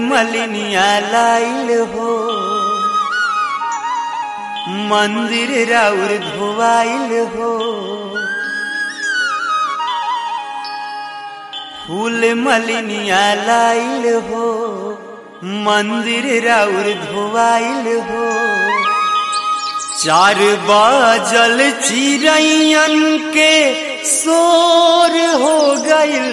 मलिनिया लाइल हो मंदिर राउर धोवाइल हो फूल मलिनिया लाइल हो मंदिर राउर धोवाइल हो चार बाजल चिड़ैयन के शोर हो गइल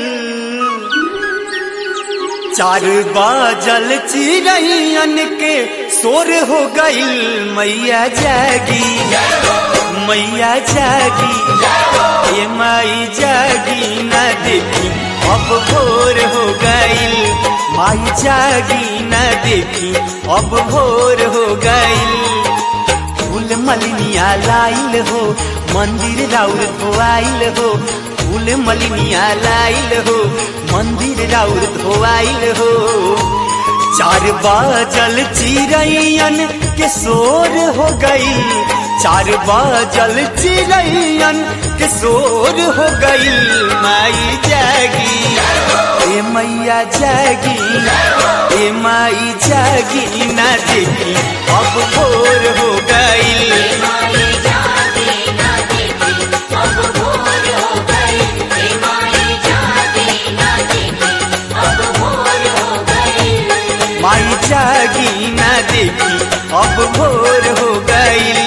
चार बाजल चिड़ैयन के शोर हो गइल मैया जागी मैया जागी ये माई जागी न देखी अब भोर हो गइल माई जागी न देखी अब भोर हो गइल फूल मलिनिया लाइल हो मंदिर राउर धोआइल हो फूल मलिनिया लाइल हो मंदिर राउर धोआइल हो चार बाजल चिड़ैयन के शोर हो गई चार बाजल चिड़ैयन के शोर हो गई माई जागी ए मैया जागी ए माई जागी ना देखी अब भोर हो गई माई जागी ना देखी अब भोर हो गई हे माई जागी ना देखी अब भोर हो गई माई जागी ना देखी अब भोर हो गई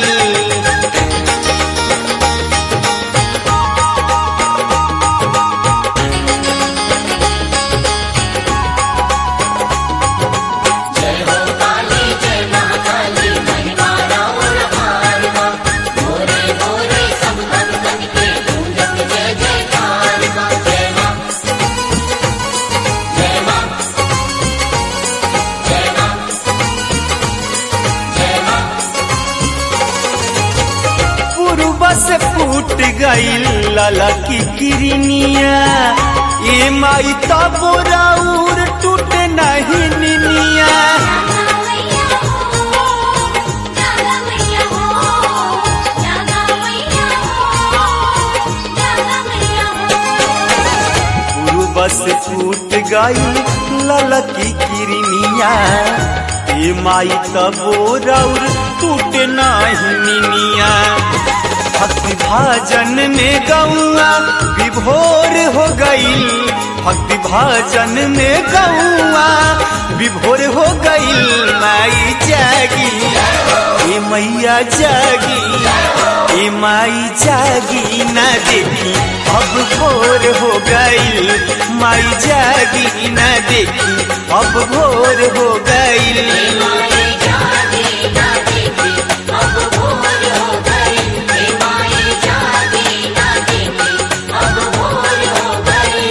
जय हो काली जय महाकाली महिमा राउर आरमा भोरे भोरे सब भक्तन के गूंजत जय जयकार माँ जय माँ जय माँ जय माँ जय माँ पूर्व से फूट गई लाला की किरनिया ये माई तब राउर टूट नहीं निनिया जागा मैया हो जागा मैया हो जागा मैया हो जागा मैया हो पूर्व से फूट गई लाला की किरनिया ये माई तब राउर टूट नहीं निनिया भक्ति भाजन में गौआ विभोर हो गई भक्ति भाजन में गौआ विभोर हो गई माई जागी ए मैया जागी ए माई जागी ना देखी अब भोर हो गई माई जागी ना देखी अब भोर हो गई माई जागी ना देखी अब भोर हो गई हे माई जागी ना देखी अब भोर हो गई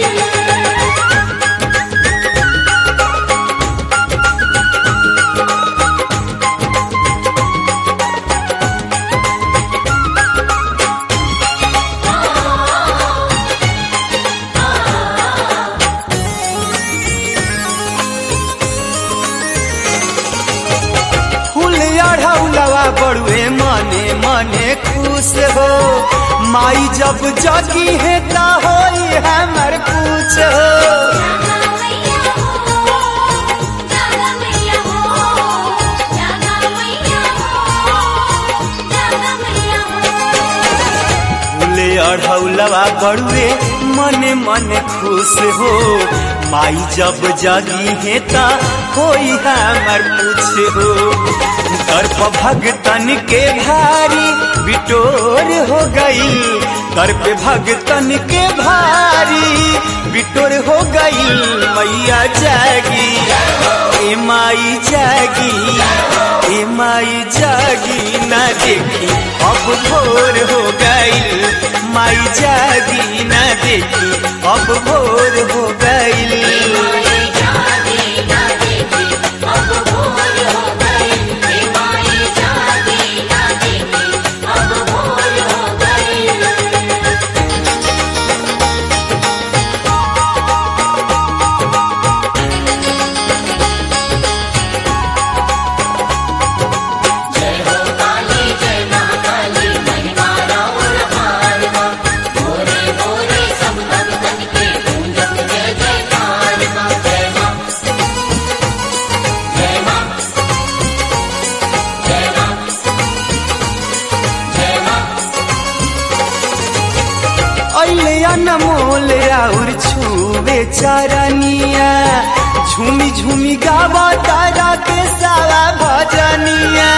फूल अढ़ौलवा बड़ुए मने मने खुश हो माई जब जगी है ता होई हमर कुछ हो जागा मैया हो जागा मैया हो जागा मैया हो जागा मैया हो फूल अढ़ौलवा बड़ुए मने मने खुश हो माई जब जगी है ता होई हमर कुछ हो दर्प भगतन के भारी बिटोर हो गई दर्प भगतन के भारी बिटोर हो गई मैया जागी ए माई जागी ए माई जागी ना देखी अब भोर हो गई माई जागी ना देखी अब भोर हो गई माई जागी ना देखी अब भोर हो गई हे माई जागी ना देखी अब भोर हो गई जय हो काली जय महाकाली महिमा राउर आरमा भोरे भोरे सब भक्तन के गूंजत जय जयकार माँ अनमोल राउर छुवे चरनिया झूमी झूमी गावा तारा के सारा भजनिया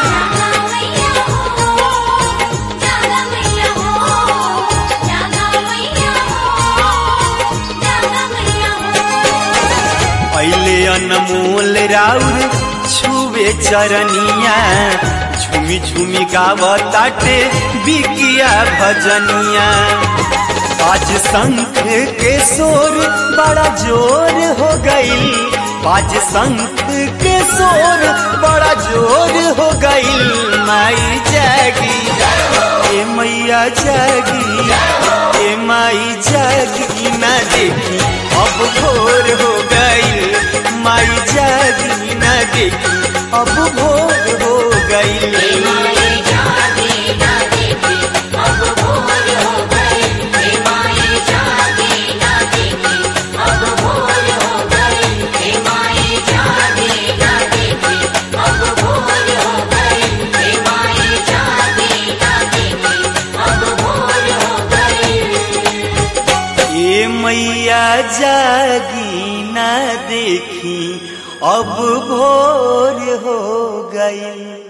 जागा मैया हो जागा मैया हो जागा मैया हो जागा मैया हो पहले अनमोल राउर छुवे चरनिया झूमी झूमी गावा ताटे बिकिया भजनिया आज शंख के शोर बड़ा जोर हो गई आज शंख के शोर बड़ा जोर हो गई माई जागी ए मैया जागी ए माई जागी ना देखी अब भोर हो गई माई जागी ना देखी अब भोर हो गई माई जागे ना देखे अब भोर हो गए हे माई जागे ना देखे अब भोर हो गए हे माई जागे ना देखे अब भोर हो गए हे माई जागे ना देखे अब भोर हो गए ए मैया जागी ना देखी अब भोर हो गई